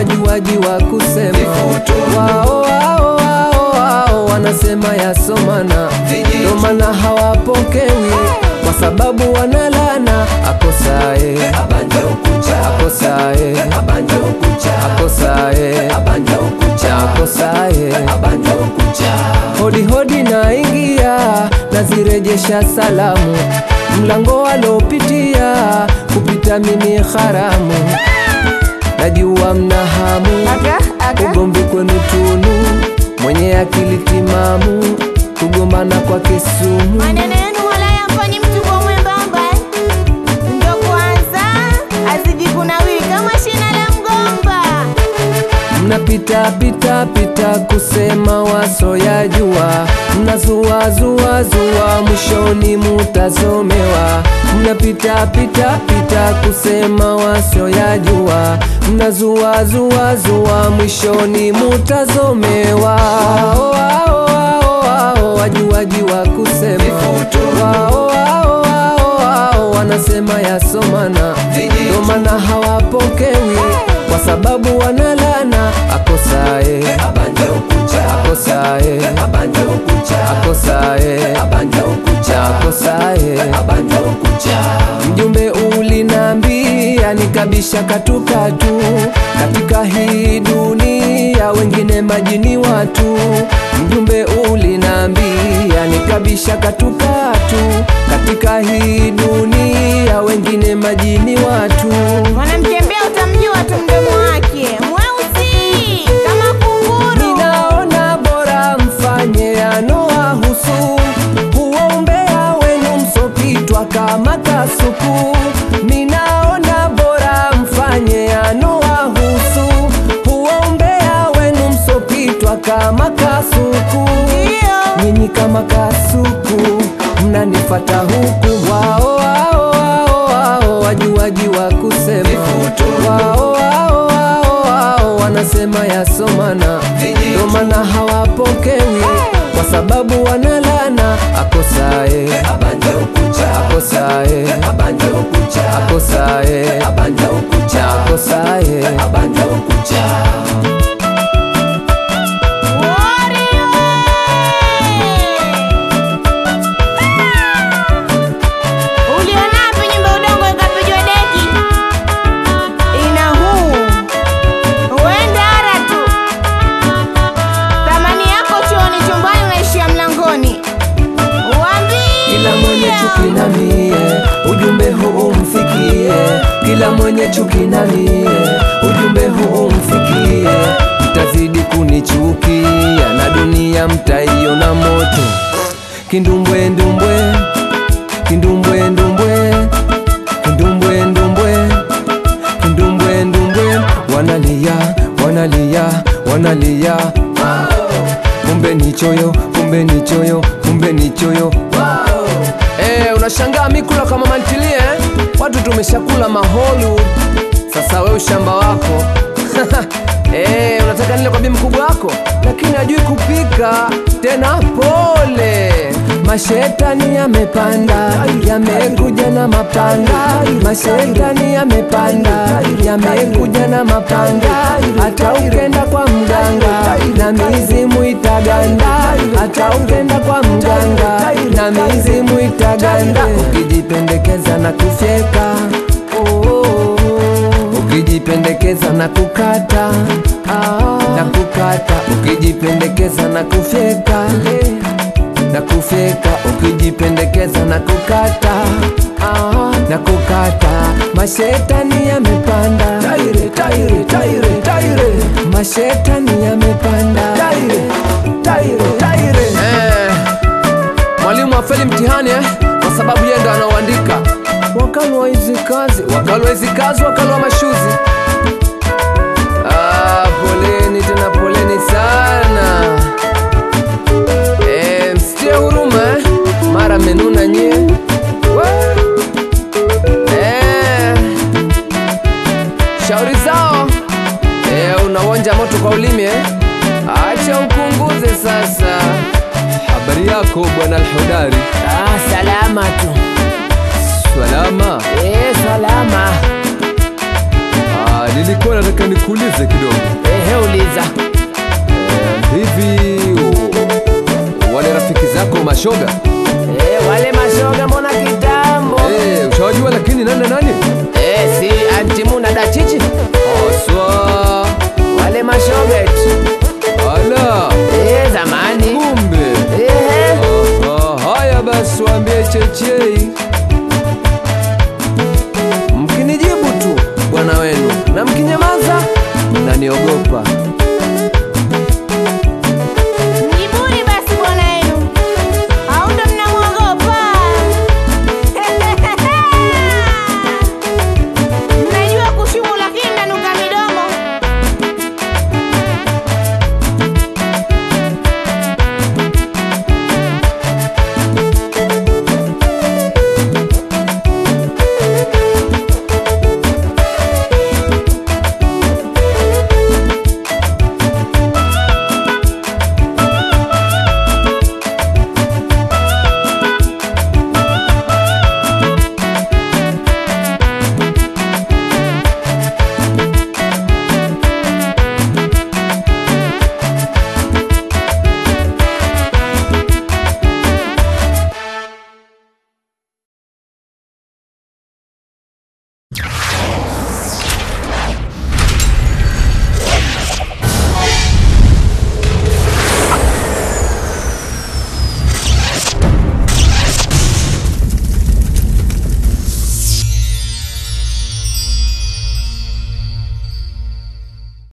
wajuaji wa kusema wao wao wao wao wanasema yasomana ndo maana hawapokewi kwa sababu wanalana akosae akosae akosae akosae hodi hodi naingia nazirejesha salamu mlango walopitia kupita mimi haramu najua mna hamu Aga, aga. ugomvi kwenu tunu mwenye akili timamu kugombana kwa kisumu Maneno yenu wala yamfanyi mtu kwa mwembamba Ndo kwanza azidi kunawiri kama shina la mgomba mnapita pita pita kusema wasoyajua mnazua zua zua mwishoni mutazomewa mnapita pita pita kusema wasoyajua mnazua zua zua mwishoni mutazomewa Wao, wao, wao, wao, wajuaji wa kusema wao, wao, wao, wao, wanasema yasomana ndo maana hawapokewi kwa sababu wanalana akosae akosae akosae akosae mjumbe ulinambia nikabisha katukatu katika hii dunia wengine majini watu mjumbe ulinambia nikabisha katukatu katika hii dunia wengine majini watu Mwanamtembea utamjua tu mdomo wake Mweusi kama kunguru Ninaona bora mfanye yanowahusu, huo umbea wenu msopitwa kama kasuku. Ninaona bora mfanye yanowahusu, huo umbea wenu msopitwa kama kasuku. Ndio Nyinyi kama kasuku mnanifata huku, wao wao wao wao wajuaji wa kusema wao wao wao wao wanasema yasomana, ndo maana hawapokewi kwa sababu wanalana akosae akosae akosae akosae Ulionapi nyumba udongo ikapigwa deki ina huu uenda ara tu thamani yako chuoni chumbani unaishia mlangoni Kila mwenye chuki wambia na mie, ujumbe huu umfikie. Kila mwenye chuki na mie, ujumbe huu umfikie. Mtazidi kunichukia na dunia mtaiona moto. Kindumbwe ndumbwe, kindumbwe ndumbwe, kindumbwe ndumbwe, kindumbwe ndumbwe, wanalia wanalia wanalia kumbe ni choyo, kumbe ni choyo, kumbe ni choyo. Eh, unashangaa mikula kama mantilie eh? Watu tumeshakula maholu, sasa we ushamba wako eh, unataka nile kwa bi mkubwa wako, lakini hajui kupika tena. Pole, mashetani yamepanda, yamekuja na mapanga. Mashetani yamepanda, yamekuja na mapanga. Hata ukenda kwa mganga na mizimu itaganda, hata ukenda kwa mganga na mizimu itaganda. Ukijipendekeza na kufyeka oh, oh, oh. ukijipendekeza na kukata ah, na kukata ukijipendekeza na kufyeka eh, na kufyeka ukijipendekeza na kukata ah, na kukata mashetani yamepanda taire, taire, taire, taire. mashetani yamepanda taire, taire, taire. Eh, mwalimu afeli mtihani eh, kwa sababu yeye ndo anaoandika wakalwa hizi kazi wakalwa hizi kazi wakalwa mashuzi ah, poleni tena poleni sana eh, msitie huruma eh, mara menuna nyie We. eh, shauri zao eh, unawonja moto kwa ulimi eh? acha upunguze sasa habari yako bwana alhudari Ah, salama tu. salama Eh, salama. haya Ah, nilikuwa nataka nikuulize kidogo Ehe, uliza. Eh, hivi u- wale rafiki zako mashoga Eh, wale mashoga mbona kitambo? Eh, ushawajua lakini nani na nani Eh, si antimu na dachichi aswa wale mashoga eti. ala Eh, zamani. kumbe Ehe. Aha, haya basi waambie chechei mkinijibu tu bwana wenu na mkinyamaza mnaniogopa